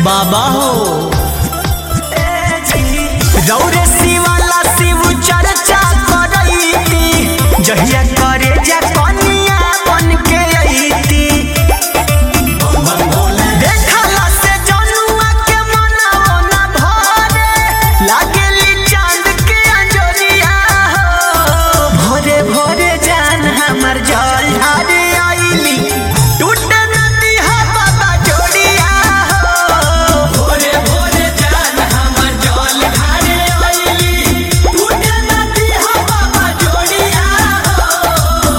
बाबा हो रौरे शिवाला शिव चर्चा करैती जहिया करे जा कनिया बन के अइती देखला से जनुआ के मनवा ना भरे लागेली चांद के अंजोरिया हो भोरे भोरे जान हमर जल ढारे आइली टूटे नदी हा बाबा जोड़िया हो भोरे भोरे जान हमर जल ढारे आइली टूटे नदी हा बाबा जोड़िया हो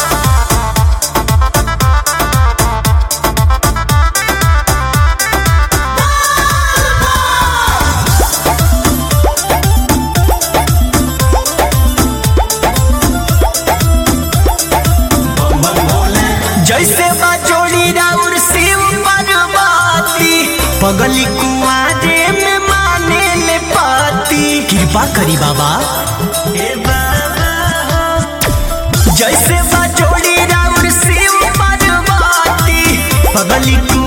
जैसे बजोड़ी राउर शिव पार्वती पगली कुआरे में माने ले पाती कृपा करी बाबा ए बाबा हो। जैसे बजोड़ी राउर शिव पार्वती पगली